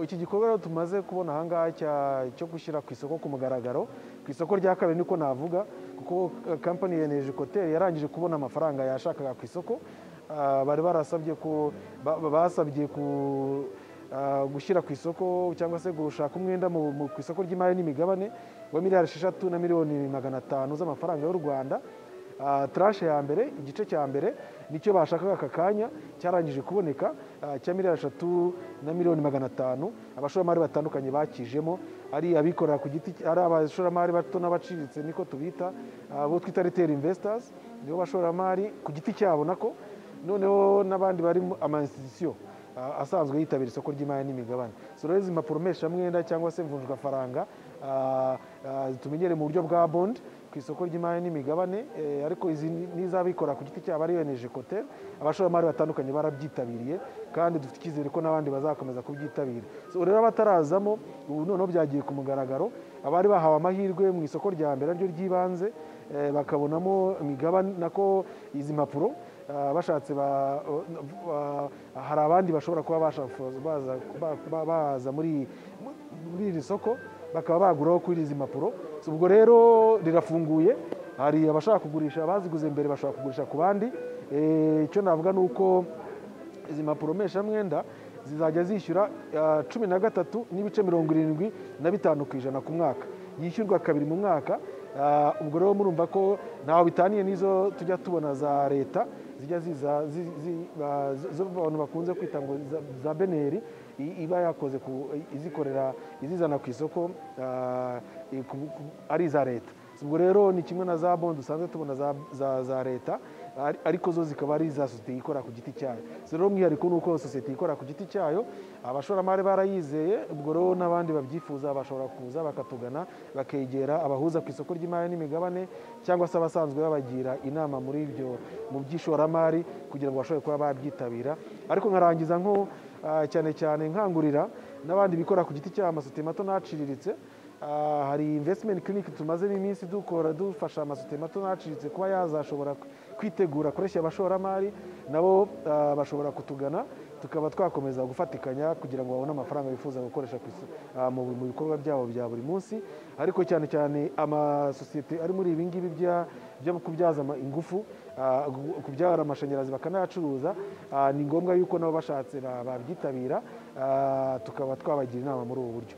iki gikorwa rero tumaze kubona ahangaha cyo gushyira ku isoko ku mugaragaro ku isoko rya kabiri niko navuga kuko kampani ya energy cotel yarangije kubona amafaranga yashakaga ku isoko bari barasabye ko basabye gushyira ku isoko cyangwa se gushaka umwenda ku isoko ry'imari n'imigabane wa miliyari esheshatu na miliyoni magana atanu z'amafaranga y'u rwanda tarashe ya mbere igice cya mbere nicyo bashakaga aka kanya cyarangije kuboneka cya miliyari eshatu na miliyoni magana atanu abashoramari batandukanye bakijemo ari abikorera ku giti ari abashoramari bato n'abaciriritse niko tubita abo twita riteri imvesitazi nibo bashoramari ku giti cyabo nako noneho n'abandi bari ama institusiyo asanzwe yitabira isoko ry'imari n'imigabane so rero izi mpapuro mpeshamwenda cyangwa se mvunjwafaranga tumenyere mu buryo bwa bondi ku isoko ry'imari n'imigabane ariko izi ni iz'abikorera ku giti cyabo ariyo energy cotel abashoramari batandukanye barabyitabiriye kandi dufite icyizere ko n'abandi bazakomeza kubyitabira rero abatarazamo ubu noneho byagiye ku mugaragaro abari bahawe amahirwe mu isoko rya mbere naryo ry'ibanze bakabonamo imigabane nako izi mpapuro bashatse hari abandi bashobora kuba baza muri iri soko bakaba baguraho kuri izi mpapuro ubwo rero rirafunguye hari abashaka kugurisha abaziguze mbere bashobora kugurisha ku bandi icyo navuga ni uko izi mpapuro mpeshamwenda zizajya zishyura cumi na gatatu n'ibice mirongo irindwi na bitanu ku ijana ku mwaka yishyurwa kabiri mu mwaka ubwo rero murumva ko ntaho bitaniye n'izo tujya tubona za leta zijya ziza abantu bakunze kwita ngo za beneri iba yakoze izikorera izizana ku isoko ari iza leta ubwo rero ni kimwe na za bondi dusanzwe tubona za leta ariko zo zikaba ari iza sosiyete ikora ku giti cyayo rero umwihariko ni uko sosiyete ikora ku giti cyayo abashoramari barayizeye ubwo rero n'abandi babyifuza bashobora kuza bakatugana bakegera abahuza ku isoko ry'imari n'imigabane cyangwa se abasanzwe babagira inama muri ibyo mu by'ishoramari kugira ngo bashobore kuba babyitabira ariko nkarangiza nko cyane cyane nkangurira n'abandi bikora ku giti cyabo amasosiyete mato n'aciriritse hari investment clinic tumazemo iminsi dukora dufasha amasosiyete mato n'aciriritse kuba yazashobora kwitegura akoresha abashoramari nabo bashobora kutugana tukaba twakomeza gufatikanya kugira ngo babone amafaranga bifuza gukoresha mu bikorwa byabo bya buri munsi ariko cyane cyane amasosiyete ari muri ibi ngibi byo kubyaza ingufu kubyara amashanyarazi bakanayacuruza ni ngombwa yuko nabo bashatse babyitabira tukaba twabagira inama muri ubu buryo